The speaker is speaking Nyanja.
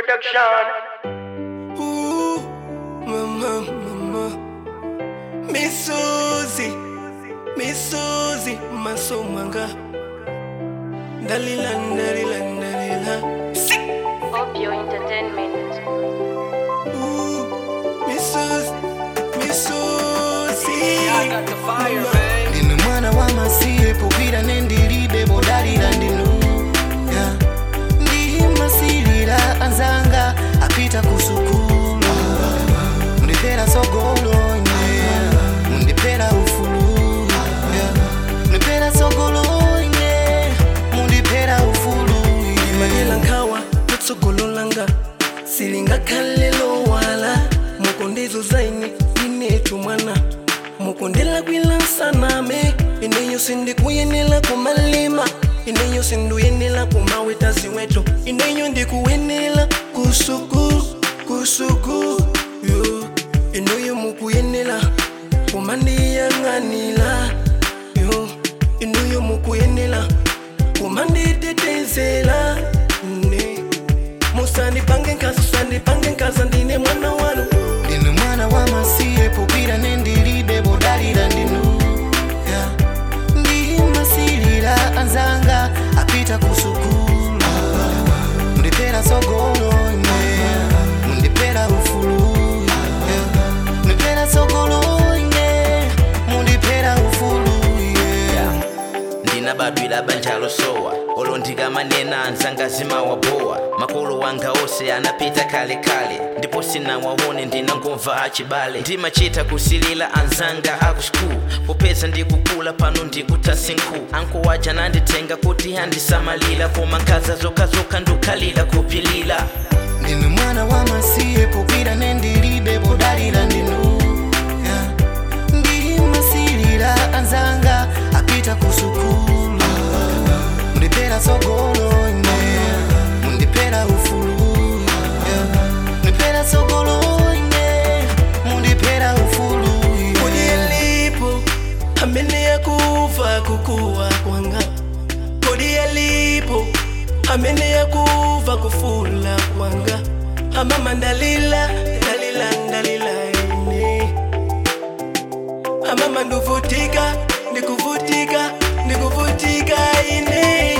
Production. Ooh, mama, mama. Miss Susie, Miss Susie, masomanga. Dalila, dalila, dalila. Sick. Opio Entertainment. Ooh, Miss Susie, Miss Susie. Mama. ndine mwana wa masiye popira nendilibe bodalira ndinu yeah. ndimasilira anzanga apita kusukulu mundipera sogolo yeah. mundipera ufulu yeah. mundipera sogolo yeah. mundipera ufulu yeah. manela nkhawa lutsogololanga silingakhalelo wala mukondezo zaine inetu mwana mukondela kwilansaname ineyo sindikuyenela kumalima ineyo sinduyenela kumaweta ziweto ineyo ndikuyenela kusuku kusuku yo inoyo mukuyenela kumandiyang'anila yo inoyo mukuyenela kumanditetezela ne musandipange nkaza usandipange nkaza ndine mwana wanu ndine mwana wa masiye popira nendilibe bodalira ndinu yeah. ndimasilira anzanga apita kusukulu mundipera sogolo yeah. mundipera ufulu yeah. mundipera sogolo yeah. mundipera ufulu yeah. ndinabadwira banja losowa olo ndikamanena anzangazima wabowa makolo wanga onse anapita kalekale ndipo sinawaone ndinangomva achibale ndimachita kusilila anzanga akuskulu popeza ndikukula pano ndikutasinkhu anko waja nanditenga kuti handisamalira koma nkhaza zokhazoka ndukhalira kupilira ndine mwana wa masiye popira nendilibe bodalira ndinu yeah. ndimasilira anzanga apita kusukulu mundipera sogolo yeah. mundipera ufulu yeah. mundipera sogolo yeah. mundipera ufulu kodi yalipo amene yakuva kukuwa kwanga kodi yalipo amene yakuva kufula kwanga amama ndalila ndalila ndalila ine amama nduvutika ndikuvutika ndikuvutika ine